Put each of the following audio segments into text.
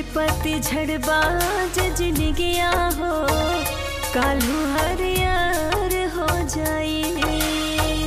पति झड़बाज जिनगिया हो कालू हरियर हो जाई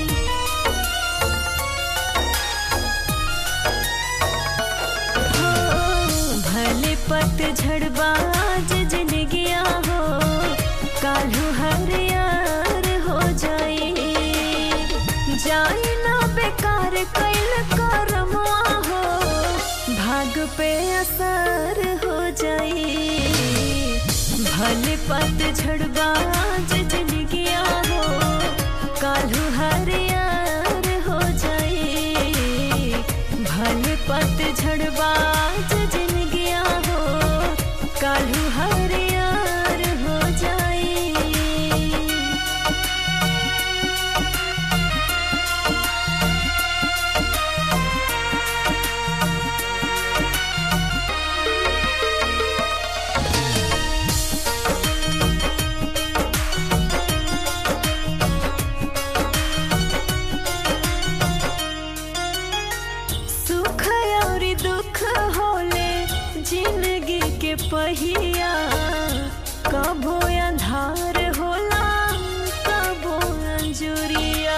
हो, भले पत झड़बाज जिनगिया हो कालू हरियर हो जाई जाई ना बेकार कैल करमवा हो भाग पे असर हो जाई भले पत झड़बाज जिनगिया हो कालू हरियर हो जाई भले पत झड़बाज जिनगिया हो कालू हरियर हो जाई सुख और दुख होले जिंदगी के पहिया कबो अंधार होला कबो अंजुरिया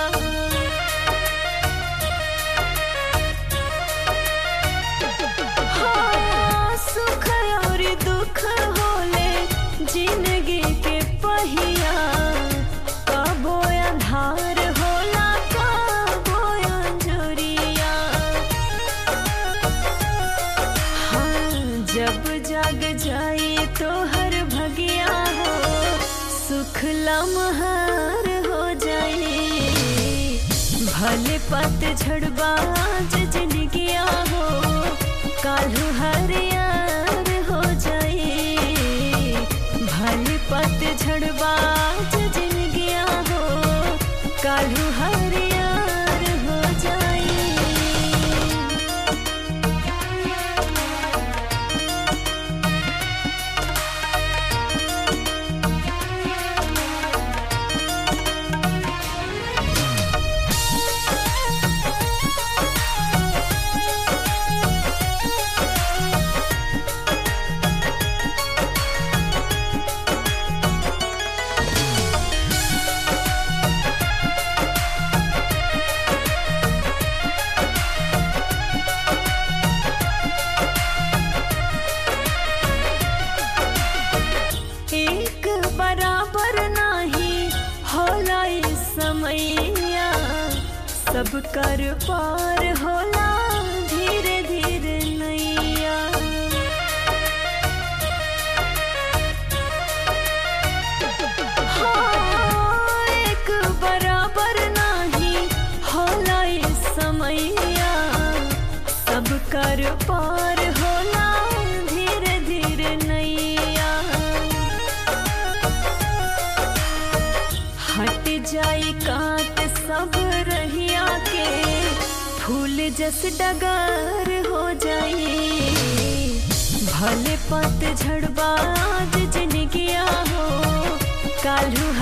हाँ, सुख और दुख होले जिंदगी के पहिया कबो अंधार होला कबो अंजुरिया हाँ जब जाग जाए तो हर भगिया हो सुख लमहार हो जाए भले पत झड़बाज जिनगिया हो कालू हरियर हो जाए भले पत झड़बाज जिनगिया हो कालू हरियर हो जाए एक बराबर नाही होला ई समैया सब कर पार होला धीरे धीरे नैया हाँ, एक बराबर नाही होला ई समैया सब कर पार होला धीरे धीरे नैया हट जाई काट सब रहिया के फूल जस डगर हो जाई भले पत झड़बाज जिनगिया हो कालू